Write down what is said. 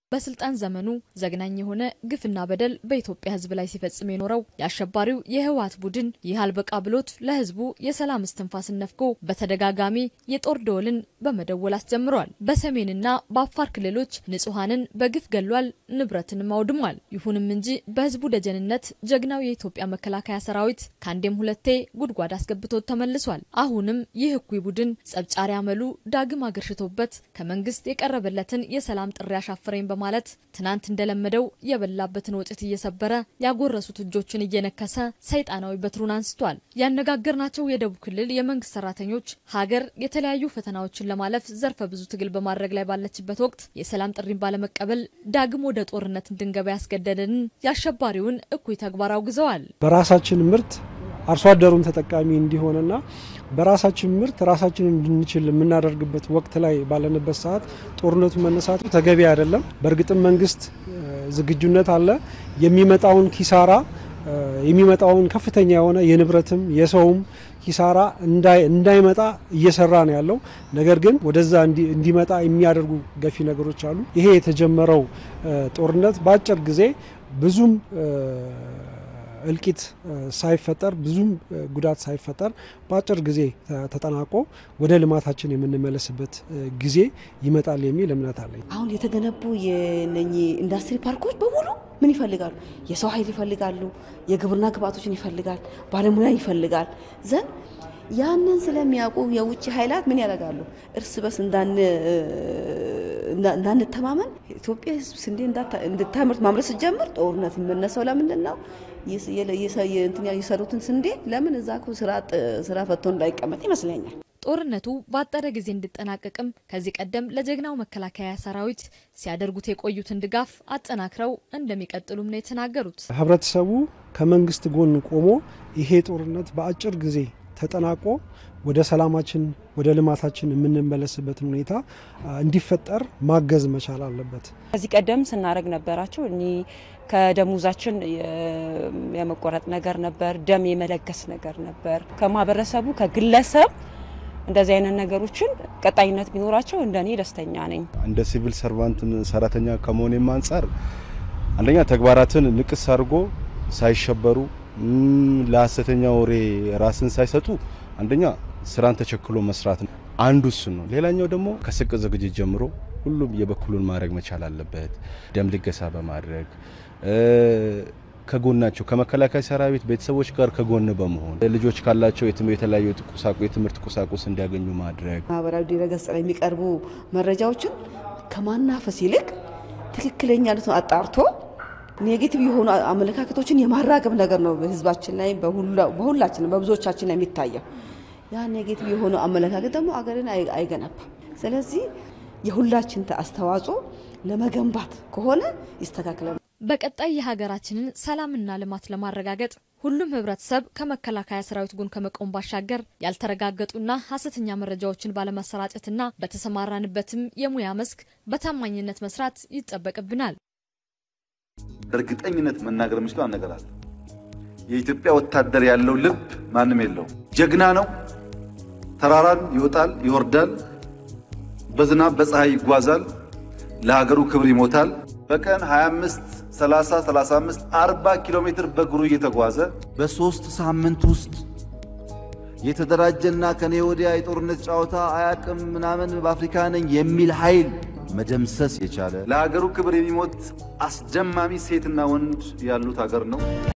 በስልጣን ዘመኑ ዘግናኝ የሆነ ግፍና በደል በኢትዮጵያ ሕዝብ ላይ ሲፈጽም የኖረው የአሸባሪው የህወሓት ቡድን ይህ አልበቃ ብሎት ለሕዝቡ የሰላም እስትንፋስን ነፍጎ በተደጋጋሚ የጦር ደወልን በመደወል አስጀምሯል። በሰሜንና በአፋር ክልሎች ንጹሐንን በግፍ ገሏል፣ ንብረትንም አውድሟል። ይሁንም እንጂ በሕዝቡ ደጀንነት ጀግናው የኢትዮጵያ መከላከያ ሰራዊት ከአንዴም ሁለቴ ጉድጓድ አስገብቶት ተመልሷል። አሁንም ይህ እኩይ ቡድን ጸብጫሪ አመሉ ዳግም አገርሽቶበት ከመንግስት የቀረበለትን የሰላም ጥሪ አሻፈረኝ በማለት ትናንት እንደለመደው የበላበትን ወጭት እየሰበረ ያጎረሱት እጆችን እየነከሰ ሰይጣናዊ በትሩን አንስቷል። ያነጋገርናቸው የደቡብ ክልል የመንግስት ሰራተኞች ሀገር የተለያዩ ፈተናዎችን ለማለፍ ዘርፈ ብዙ ትግል በማድረግ ላይ ባለችበት ወቅት የሰላም ጥሪን ባለመቀበል ዳግም ወደ ጦርነት እንድንገባ ያስገደደንን የአሸባሪውን እኩይ ተግባር አውግዘዋል። በራሳችን ምርት አርሶ አደሩን ተጠቃሚ እንዲሆንና በራሳችን ምርት ራሳችንን እንድንችል የምናደርግበት ወቅት ላይ ባለንበት ሰዓት ጦርነቱ መነሳቱ ተገቢ አይደለም። በእርግጥም መንግስት ዝግጁነት አለ። የሚመጣውን ኪሳራ የሚመጣውን ከፍተኛ የሆነ የንብረትም የሰውም ኪሳራ እንዳይመጣ እየሰራ ነው ያለው። ነገር ግን ወደዛ እንዲመጣ የሚያደርጉ ገፊ ነገሮች አሉ። ይሄ የተጀመረው ጦርነት በአጭር ጊዜ ብዙም እልቂት ሳይፈጠር ብዙም ጉዳት ሳይፈጠር በአጭር ጊዜ ተጠናቆ ወደ ልማታችን የምንመለስበት ጊዜ ይመጣል የሚል እምነት አለኝ። አሁን የተገነቡ የነኚህ ኢንዱስትሪ ፓርኮች በሙሉ ምን ይፈልጋሉ? የሰው ኃይል ይፈልጋሉ። የግብርና ግብአቶችን ይፈልጋል። ባለሙያ ይፈልጋል ዘንድ ያንን ስለሚያውቁ የውጭ ኃይላት ምን ያደርጋሉ? እርስ በርስ እንዳንተማመን ኢትዮጵያ ሕዝብ ስንዴ እንድታምርት ማምረት ስትጀምር ጦርነት የሚመነሳው ለምንድን ነው? የሰሩትን ስንዴ ለምን እዛ ስራ ፈቶ እንዳይቀመጥ ይመስለኛል። ጦርነቱ ባጠረ ጊዜ እንዲጠናቀቅም ከዚህ ቀደም ለጀግናው መከላከያ ሰራዊት ሲያደርጉት የቆዩትን ድጋፍ አጠናክረው እንደሚቀጥሉም ነው የተናገሩት። ህብረተሰቡ ከመንግስት ጎን ቆሞ ይሄ ጦርነት በአጭር ጊዜ ተጠናቆ ወደ ሰላማችን ወደ ልማታችን የምንመለስበትን ሁኔታ እንዲፈጠር ማገዝ መቻል አለበት። ከዚህ ቀደም ስናደርግ ነበራቸው እኒ ከደሞዛችን የመቆረጥ ነገር ነበር፣ ደም የመለገስ ነገር ነበር። ከማህበረሰቡ ከግለሰብ እንደዚህ አይነት ነገሮችን ቀጣይነት ቢኖራቸው እንደኔ ደስተኛ ነኝ። እንደ ሲቪል ሰርቫንት ሰራተኛ ከመሆኔም አንጻር አንደኛ ተግባራትን ንቅስ አድርጎ ሳይሸበሩ ለሀሰተኛ ወሬ ራስን ሳይሰጡ አንደኛ ስራን ተቸክሎ መስራት ነው አንዱ እሱ ነው። ሌላኛው ደግሞ ከስቅ ዝግጅት ጀምሮ ሁሉም የበኩሉን ማድረግ መቻል አለበት። ደም ልገሳ በማድረግ ከጎናቸው ከመከላከያ ሰራዊት ቤተሰቦች ጋር ከጎን በመሆን ልጆች ካላቸው የተለያዩ የትምህርት ቁሳቁስ እንዲያገኙ ማድረግ ማህበራዊ ድረገጽ ላይ የሚቀርቡ መረጃዎችን ከማናፈስ ይልቅ ትክክለኛነቱን አጣርቶ ኔጌቲቭ የሆኑ አመለካከቶችን የማራገብ ነገር ነው በህዝባችን ላይ በሁላችን በብዙዎቻችን ላይ የሚታየው። ያ ኔጌቲቭ የሆኑ አመለካከት ደግሞ አገርን አይገነባም። ስለዚህ የሁላችን አስተዋጽኦ ለመገንባት ከሆነ ይስተካከላል። በቀጣይ የሀገራችንን ሰላምና ልማት ለማረጋገጥ ሁሉም ህብረተሰብ ከመከላከያ ሰራዊት ጎን ከመቆም ባሻገር ያልተረጋገጡና ሀሰተኛ መረጃዎችን ባለማሰራጨትና በተሰማራንበትም የሙያ መስክ በታማኝነት መስራት ይጠበቅብናል። በእርግጠኝነት መናገር የምችለው አንድ ነገር አለ። የኢትዮጵያ ወታደር ያለው ልብ ማንም የለው። ጀግና ነው። ተራራን ይወጣል፣ ይወርዳል፣ በዝናብ በፀሐይ ይጓዛል፣ ለሀገሩ ክብር ይሞታል። በቀን 25፣ 30፣ 35፣ 40 ኪሎ ሜትር በእግሩ እየተጓዘ በሶስት ሳምንት ውስጥ የተደራጀና ከኔ ወዲያ የጦርነት ጨዋታ አያቅም ምናምን በአፍሪካ ነኝ የሚል ኃይል መደምሰስ የቻለ ለሀገሩ ክብር የሚሞት አስደማሚ ሴትና ወንድ ያሉት ሀገር ነው።